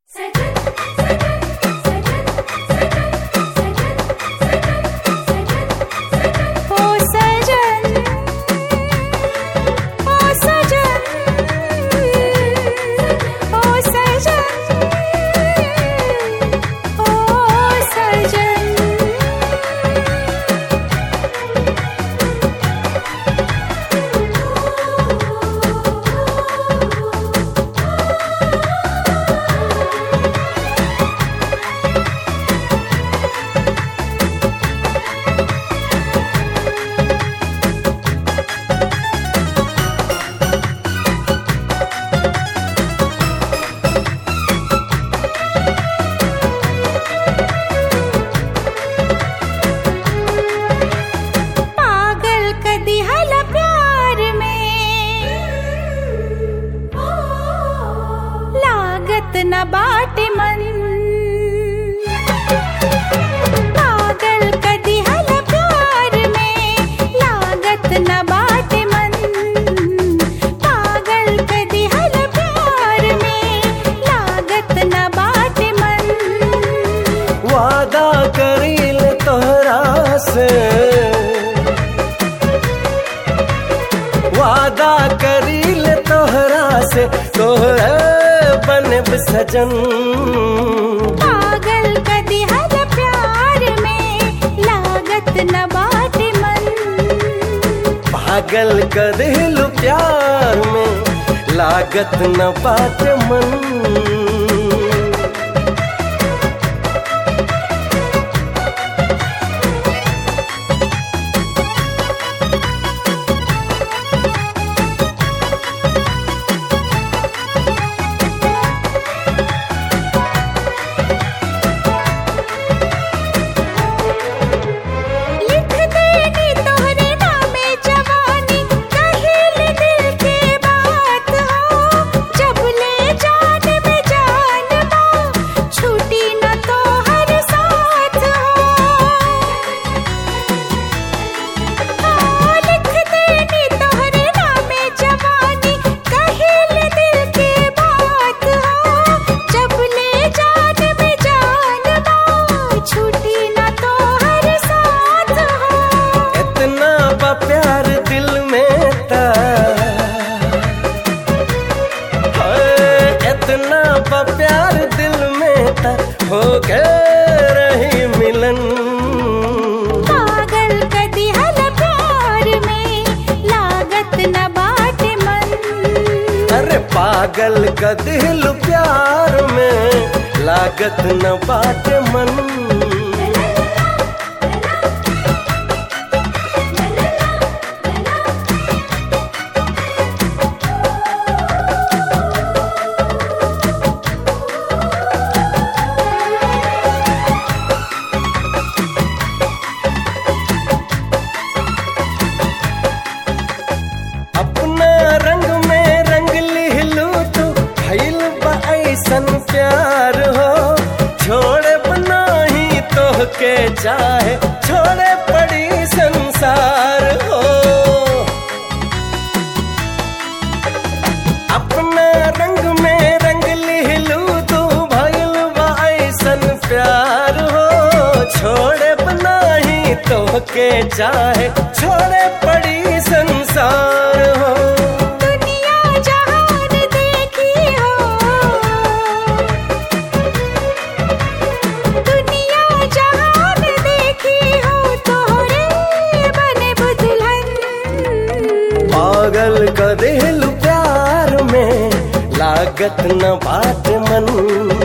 ओ सजन ओ सजन ओ सजन ओ सजन पागल कदी हल प्यार में लागत न बाट मन पागल कदी हल प्यार में लागत न बाट मन पागल कदी हल प्यार में लागत न बाट मन वादा करील तोहरा से वादा करील तोहरा से तोहरा बनब सजन पागल कदी हर प्यार में लागत न बाट मन पागल कर दिल प्यार में लागत न बात मन लिख देनी तोहरे नामे जवानी कहिल दिल के बात हो जब ले जान में जान बा छूटी न तो हर साथ हो लिख देनी तोहरे नामे जवानी कहिल दिल के बात हो जब ले जान में जान बा छूटी न तो हर साथ हो इतना बा प्यार दिल में था हाय, इतना बा प्यार दिल में था हो गए रही मिलन पागल कदी हल प्यार में लागत न बाट मन अरे पागल का दिल प्यार में लागत न बात मन अपना रंग में रंग लिहलू तू भइल बा ऐसन प्यार हो छोड़े बनाही तो के चाहे छोड़े पड़ी संसार हो अपना रंग में रंग लिहलू तू भइल बा ऐसन प्यार हो छोड़े बनाही तो के चाहे छोड़े पड़ी संसार हो दुनिया जहान देखी हो दुनिया जहान देखी हो तोहरे बने दुल्हन पागल का दिल प्यार में लागत न बात मन